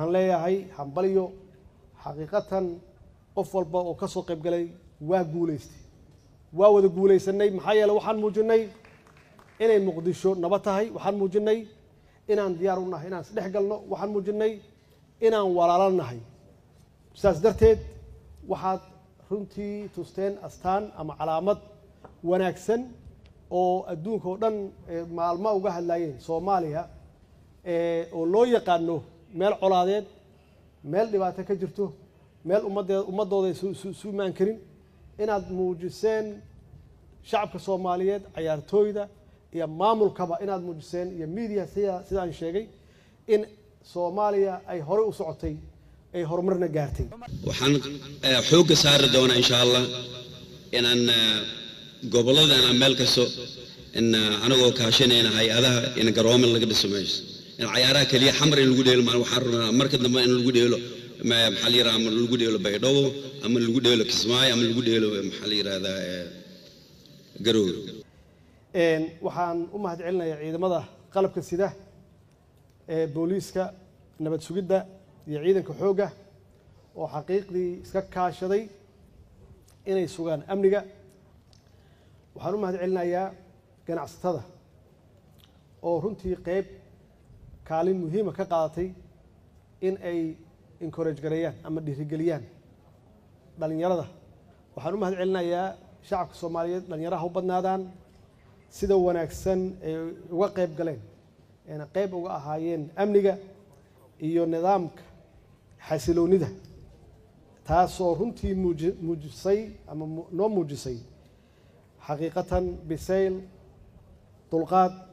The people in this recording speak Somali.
waxaan leeyahay hambalyo xaqiiqatan qof walba oo ka soo qayb galay waa guulaystay waa wada guulaysanay maxaa yeele waxaan muujinay inay muqdisho nabad tahay waxaan muujinay inaan diyaar u nahay inaan isdhex galno waxaan muujinay inaan walaalo nahay sidaas darteed waxaad runtii tusteen astaan ama calaamad wanaagsan oo adduunka oo dhan maalmo uga hadlaayeen soomaaliya oo loo yaqaano meel colaadeed meel dhibaato ka jirto meel ummaddeed ummaddooda isu imaan karin inaad muujiseen shacabka soomaaliyeed cayaartooyda iyo maamulkaba inaad muujiseen iyo media sida sidaan sheegay in soomaaliya ay horey u socotay ay horumarna gaartay waxaan xoogga saari doonaa insha allah inaan gobolladana meel kasto in anagoo kaashanayna hay-adaha in garoomo laga dhiso meesha in cayaaraha keliya xamar in lagu dheelo waxaan rabnaa marka dambe in lagu dheelo maxaa la yidhaha ama lagu dheelo baydhabo ama lagu dheelo kismaayo ama lagu dheelo maxaa la yidhahdaa garoowe waxaan u mahad celinayaa ciidamada qalabka sida ee booliiska nabad sugidda iyo ciidanka xoogga oo xaqiiqdii iska kaashaday inay sugaan amniga waxaan u mahad celinayaa ganacsatada oo runtii qeyb kaalin muhiima ka qaadatay in ay encourage gareeyaan ama dhiirigeliyaan dhallinyarada waxaan u mahad celinayaa shacabka soomaaliyeed dhallinyaraha u badnaadaan sida wanaagsan ay uga qeyb galeen eena qeyb uga ahaayeen amniga iyo nidaamka xasiloonida taasoo runtii muuji muujisay ama noo muujisay xaqiiqatan bisayl dulqaad